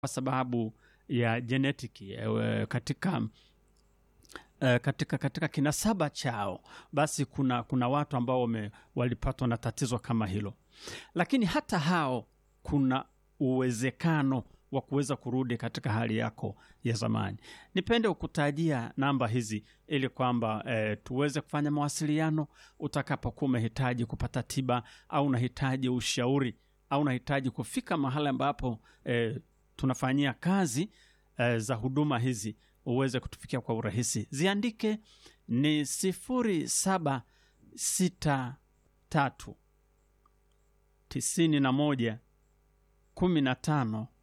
kwa sababu ya jenetiki eh, katika eh, katika katika kinasaba chao, basi kuna kuna watu ambao wame, walipatwa na tatizo kama hilo, lakini hata hao kuna uwezekano wa kuweza kurudi katika hali yako ya zamani. Nipende kukutajia namba hizi ili kwamba eh, tuweze kufanya mawasiliano utakapokuwa umehitaji kupata tiba au unahitaji ushauri au unahitaji kufika mahali ambapo eh, tunafanyia kazi eh, za huduma hizi uweze kutufikia kwa urahisi. Ziandike ni sifuri saba sita tatu tisini na moja kumi na tano